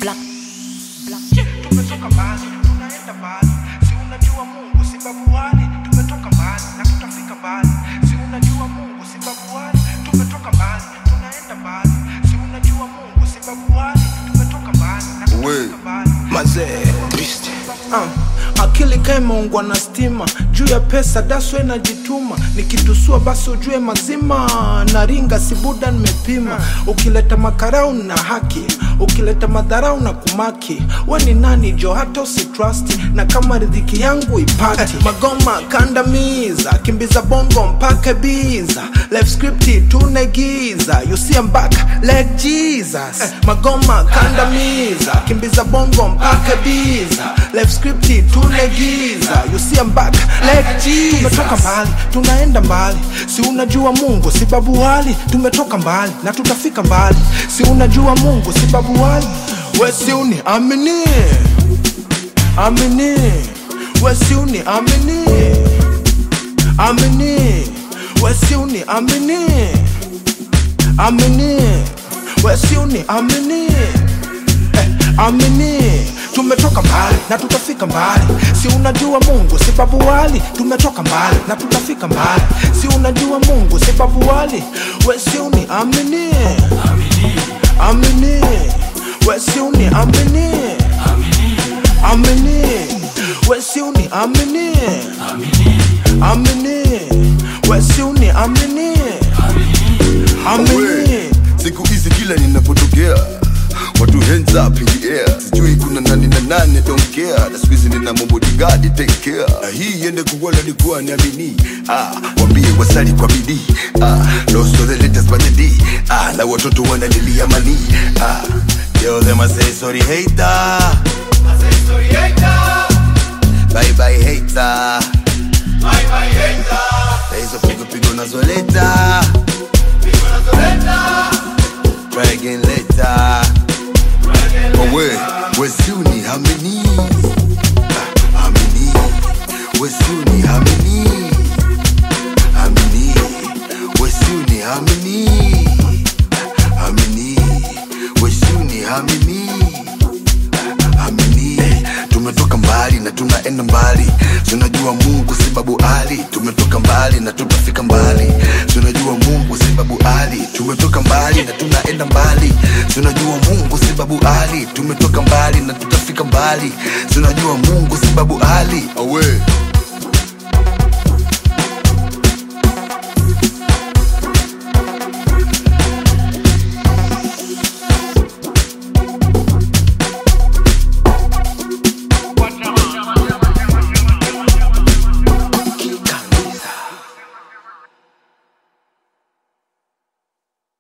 Black. Black. tumetoka mbali tunaenda mbali si unajua mungu si babuani tumetoka mbali na tutafika mbali si unajua mungu si babuani tumetoka mbali tunaenda mbali si unajua mungu si babuani tumetoka mbali na tutafika mbali mazee uh, akili kaimeungwa na stima juu ya pesa daswe najituma nikitusua basi ujue mazima na ringa sibuda nimepima ukileta makarau na haki ukileta madharau na kumaki we ni nani jo hata usitrust na kama ridhiki yangu ipati magoma kandamiza kimbiza bongo mpaka biza life script tunegiza you see I'm back like Jesus magoma kandamiza kimbiza bongo mpaka biza life script tunegiza you see I'm back like Jesus tumetoka mbali tunaenda mbali si unajua Mungu si babu wali tumetoka mbali na tutafika mbali si unajua Mungu si babu wali we si uni amini amini we si uni amini amini we si uni amini amini we si uni amini eh, amini tumetoka mbali na tutafika mbali si unajua mungu si babu wali tumetoka mbali na tutafika mbali si unajua mungu si babu wali we si uni amini amini we si uni amini amini we si uni amini amini we si uni amini amini siku hizi kila ninapotokea watu hands up in the air sijui kuna nani na nani don't care na siku hizi nina mabodigadi take care na hii iende kuwala likuwa niamini ah, wambie wasali kwa bidii ah, lost of the latest by the D ah, na watoto wanalilia mani ah, tell them I say sorry hater bye bye hater na hizo pigo pigo nazoleta try again later Owe, wesiuni hamini Ah, hamini wesiuni hamini hamini wesiuni hamini hamini wesiuni hamini amini tumetoka mbali na tunaenda mbali tunajua mungu si babu ali tumetoka mbali na tutafika mbali tunajua mungu si babu ali tumetoka mbali na tunaenda mbali tunajua mungu si babu ali tumetoka mbali na tutafika mbali tunajua mungu si babu ali awe